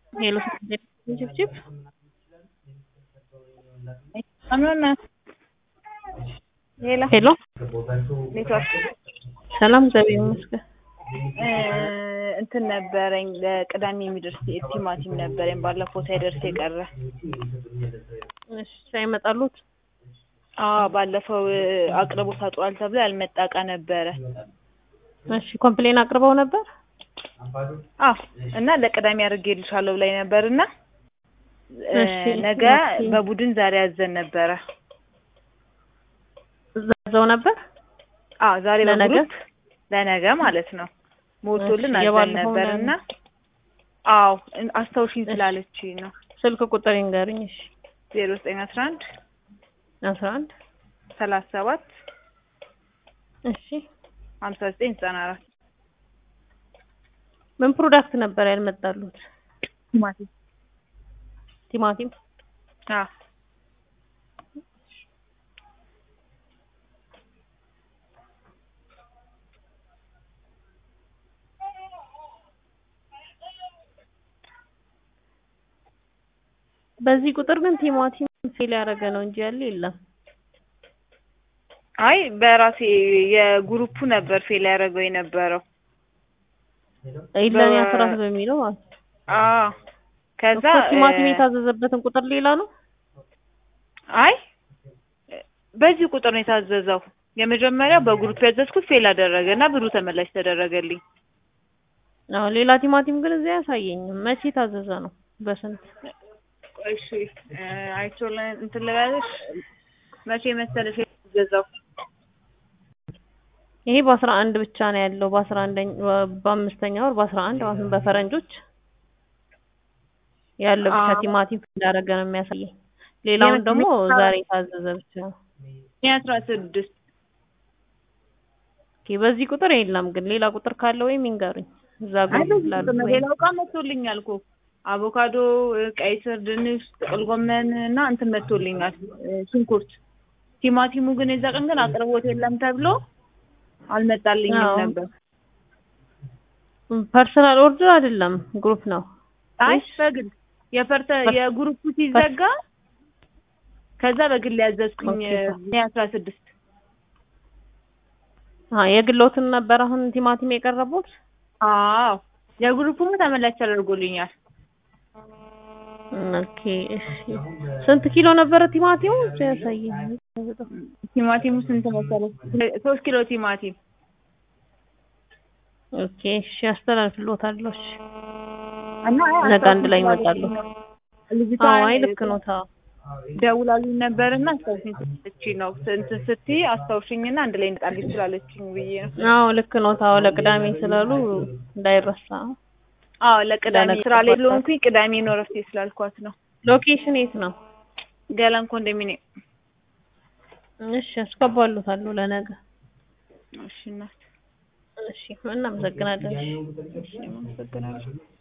ሄሎ ጭብጭብ አምኖና ሌላ ሄሎ ኔትወርክ ሰላም እግዚአብሔር ይመስገን። እንትን ነበረኝ ለቅዳሜ የሚደርስ ቲማቲም ነበረኝ ባለፈው ሳይደርስ የቀረ እሺ ሳይመጣሉት አዎ ባለፈው አቅርቦ ታጥሯል ተብሎ ያልመጣ እቃ ነበረ እሺ ኮምፕሌን አቅርበው ነበር። አዎ እና ለቅዳሜ አድርጌልሻለሁ ብላኝ ነበር እና እሺ፣ ነገ ኦኬ። በቡድን ዛሬ ያዘን ነበረ ዛዘው ነበር አዎ ዛሬ ለነገ? በግሩፕ ለነገ ማለት ነው ሞልቶልን እሺ፣ አዘን የባለፈው ነበር ምን እና አዎ እን- አስታውሽኝ እሺ። ስላለችኝ ነው ስልክ ቁጥር ይንገርኝ። እሺ ዜሮ ዘጠኝ አስራ አንድ አስራ አንድ ሰላሳ ሰባት እሺ ሀምሳ ዘጠኝ ዘጠና አራት ምን ፕሮዳክት ነበር ያልመጣሉት? ቲማቲም ቲማቲም አዎ በዚህ ቁጥር ግን ቲማቲም ፌል ያደረገ ነው እንጂ ያለ የለም። አይ በራሴ የግሩፑ ነበር ፌል ያደረገው የነበረው ኢለኔ በ- አስራት በሚለው ማለት ነው። አዎ ከዛ እኮ ቲማቲም እ፣ የታዘዘበትን ቁጥር ሌላ ነው። አይ በዚህ ቁጥር ነው የታዘዘው የመጀመሪያው በግሩፕ ያዘዝኩት ፌል አደረገ እና ብሩ ተመላሽ ተደረገልኝ አዎ ሌላ ቲማቲም ግን እዚያ አያሳየኝም። መቼ ታዘዘ ነው? በስንት እሺ እ፣ አይቼው ለ- እንትን ልበልሽ መቼ መሰለሽ የተገዛው ይሄ በአስራ አንድ ብቻ ነው ያለው። በአስራ አንደኛ በአምስተኛ ወር በአስራ አንድ ማለት ነው በፈረንጆች ያለው ብቻ አዎ። ቲማቲም እንዳደረገ ነው የሚያሳየኝ። ሌላውን ደግሞ ዛሬ የታዘዘ ብቻ ነው። የአስራ ስድስት ኦኬ በዚህ ቁጥር የለም ግን ሌላ ቁጥር ካለ ወይም ይንገሩኝ። እዛ ግሩፕ ላሉ ወይም ሌላው እቃ መቶልኛል እኮ አቮካዶ፣ እ፣ ቀይ ስር፣ ድንች፣ ጥቅል ጎመን እና እንትን መቶልኛል እ፣ ሽንኩርት። ቲማቲሙ ግን የዛ ቀን ግን አቅርቦት የለም ተብሎ አልመጣልኝም አዎ። ነበር። ፐርሰናል ኦርደር አይደለም ግሩፕ ነው። አይ እሺ። በግል የፐርተ ፐር- የግሩፑ ሲዘጋ ከዛ በግል ያዘዝኩኝ ኦኬ። እ፣ አስራ ስድስት አ የግሎትን ነበር አሁን ቲማቲም የቀረቡት። አዎ የግሩፑም ተመላሽ ተደርጎልኛል። ኦኬ እሺ። ስንት ኪሎ ነበረ ቲማቲሙ ያሳየኝ? ቲማቲሙ ስንት መሰለሽ? ሶስት ኪሎ ቲማቲም ኦኬ እሺ አስተላልፍልዎታለሁ። እሺ እና ነገ አንድ ላይ ይመጣሉ። ልጅቷ አዎ አይ ልክ ነው። ታው ደውላልኝ ነበርና አስታውሽኝ ስላለችኝ ነው እንትን ስትይ አስታውሽኝና አንድ ላይ እንጣልኝ ስላለችኝ ብዬ ነው። አዎ ልክ ነው። ታው ለቅዳሜ ስላሉ እንዳይረሳ። አዎ ለቅዳሜ ለነገ ስራ ላይ ጠዋት ስለሆንኩኝ ቅዳሜ ነው እረፍቴ ስላልኳት ነው። ሎኬሽን የት ነው? ገላን ኮንዶሚኒየም። እሺ አስገባሉታለሁ ለነገ። እሺ እናት፣ እሺ እናመሰግናለን። እሺ አመሰግናለሁ።